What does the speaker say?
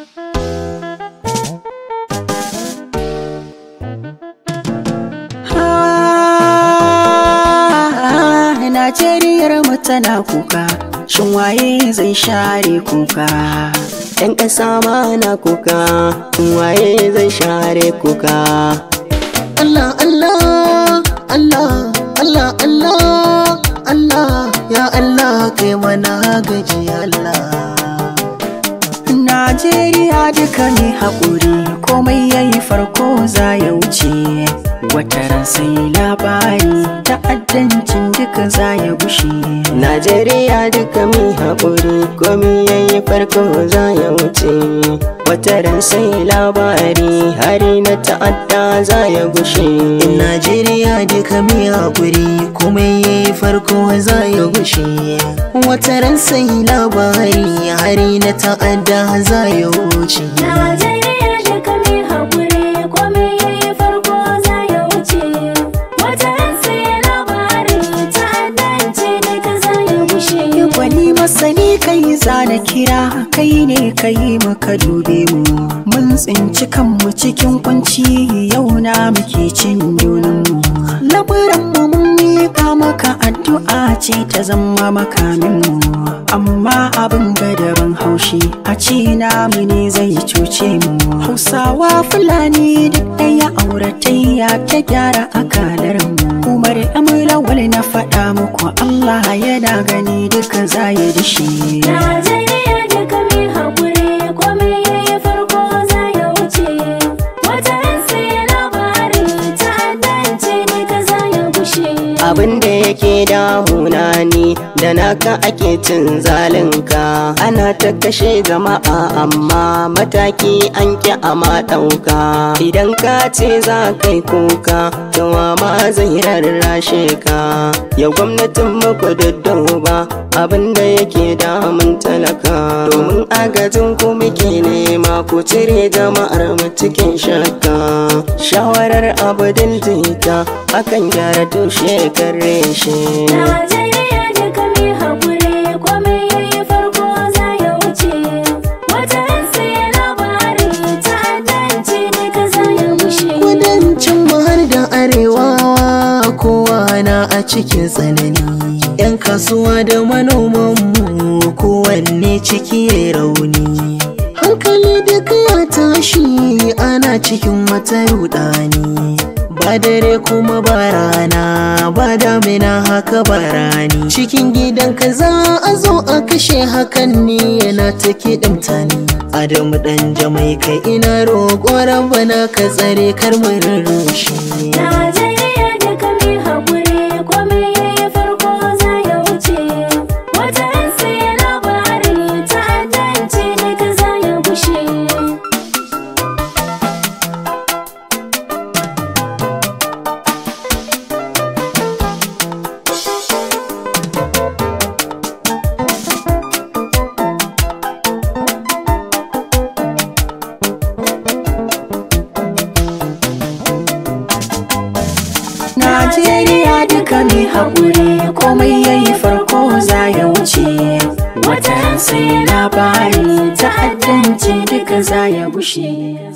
Najeriyar mu tana kuka, shin waye zai share kuka? ‘Yan ƙasa ma na kuka, waye zai share kuka? Allah, Allah, Allah, Allah, Allah, Allah, ya Allah kai mana gaji Allah. Najeriya duka ne haƙuri, komai yayi farko za ya wuce. Wataran sai labari, ta'addancin duka za ya gushe. Najeriya duka mai haƙuri, komi yayi farko za ya wuce. Wataran sai labari, hari na ta'adda za ya gushe. Najeriya duka mai haƙuri komai yayi farko za ya gushe wataran sai labari hari na ta'adda za ya wuce Najeriya duka mai haƙuri komai yayi farko za ya wuce wata ran sai labari ta'addanci duka za ya gushe Wani masani kai zana kira, kai ne kai maka dube mu. Mun tsinci kanmu cikin kunci, yau na muke cin junanmu. Labaran mu mun miƙa maka addu'a ce ta zama makaminmu. Amma abin gadaban haushi, a ce namu ne zai cuce mu. Hausawa Fulani duk ɗaya auratayya ta gyara akalarmu. Umar Amulawal na faɗa muku Allah yana gani duka za ya dishe. Najeriya duka mai haƙuri komai yayi farko za ya wuce wata ran sai labari ta'addanci duka za ya gushe Abin da yake damuna ni da naka ake cin zalinka ana ta kashe jama'a amma mataki an ki ama ɗauka idan ka ce za kai kuka yawa ma zai rarrashe ka ya gwamnatin muku ba abin da yake damun talaka domin agajin ku muke nema ku cire jama'ar mu cikin shakka shawarar abudin jita akan gyara tushe kan reshe Najeriya duka mai haƙuri komai yayi farko za ya wuce wata ran sai labari ta'addanci duka za ya gushe kudancin mu har da arewa kowa na a cikin tsanani yan kasuwa da manoman mu kowanne ciki ya rauni hankali duka ya tashi ana cikin wata rudani ba dare kuma ba rana ba damina haka ba rani cikin gidan ka za a zo a kashe hakan ne yana ta kiɗimta ni adamu dan jamai kai ina roƙo rabbana ka tsare kar mu rurrushe Najeriya duka mai haƙuri komai yayi farko za ya wuce wata ran sai labari ta'addanci duka za ya gushe Najeriya duka mai haƙuri komai yayi farko za ya wuce. Wata ran sai labari ta'addanci duka za ya gushe.